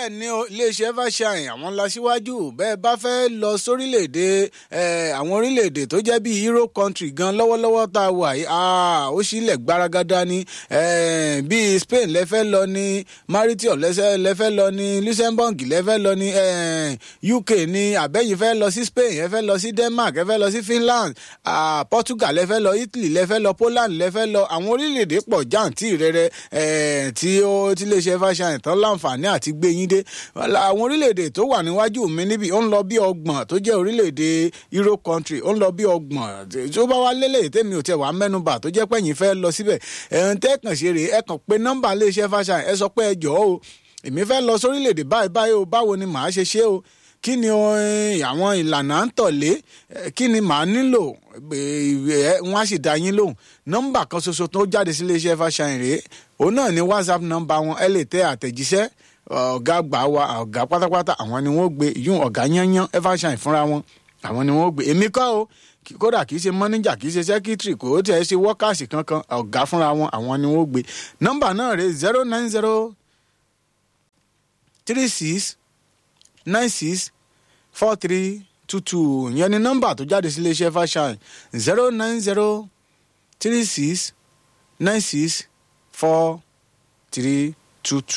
bẹ́ẹ̀ ni o, iléeṣẹ́ Evershine àwọn lásìwájú bẹ́ẹ̀ bá fẹ́ lọ sórílẹ̀‐èdè àwọn orílẹ̀‐èdè tó jẹ́ bíi Euro country gan lọ́wọ́lọ́wọ́ tá a wà yìí ó sílẹ̀ gbaragada ni bíi Spain lẹ́fẹ́ lọ ní Mauritius lẹ́fẹ́ lọ ní Luxembourg lẹ́fẹ́ lọ ní UK ní àbẹ́yìn fẹ́ lọ sí Spain ẹ fẹ́ lọ sí Denmark ẹ fẹ́ lọ sí Finland Portugal lẹ́fẹ́ lọ Italy lẹ́fẹ́ lọ Poland lẹ́fẹ́ lọ àwọn orílẹ̀‐èdè pọ̀ jáǹtì rẹ̀rẹ̀ tí ó ti iléeṣẹ́ Evershine tán láǹfààní àti gbé yín dé àwọn orílẹ̀-èdè tó wà níwájú mi níbi ó ń lọ bí ọgbọ̀n tó jẹ́ orílẹ̀-èdè Euro country ó ń lọ bí ọgbọ̀n tó bá wá lélẹ̀ tèmi ò tẹ̀ wá mẹ́nubà tó jẹ́ pẹ́yìn fẹ́ lọ síbẹ̀ ẹ̀hún tẹ́ kàn ṣe rèé ẹ kàn pé nọ́mbà iléeṣẹ́ Evershine ẹ sọ pé ẹ jọ̀ọ́ o èmi fẹ́ lọ sórílẹ̀-èdè báyìí báyìí o báwo ni màá ṣe ṣe o kí ni àwọn ìlànà à ń tọ̀lé kí ni màá nílò wọn á sì dá yín lóhùn nọ́mbà kan ṣoṣo tó jáde sí iléeṣẹ́ Evershine rèé òun náà ni WhatsApp nọ́mbà wọn ẹ lè tẹ àtẹ̀jíṣẹ́ ọ̀gá gbà wá ọ̀gá pátápátá àwọn ni wọ́n gbé yún ọ̀gá yányán Evershine fúnra wọn àwọn ni wọ́n gbé èmi kọ́ o kódà kì í ṣe mọ́níjà kì í ṣe sẹ́kítírì kò tẹ̀ ṣe wọ́kàsì kankan ọ̀gá fúnra wọn àwọn ni wọ́n gbé nọ́mbà náà rèé zero nine zero three six nine six four three two two ìyẹn ni nọ́mbà tó jáde sí iléeṣẹ́ Evershine zero nine zero three six nine six four three two two.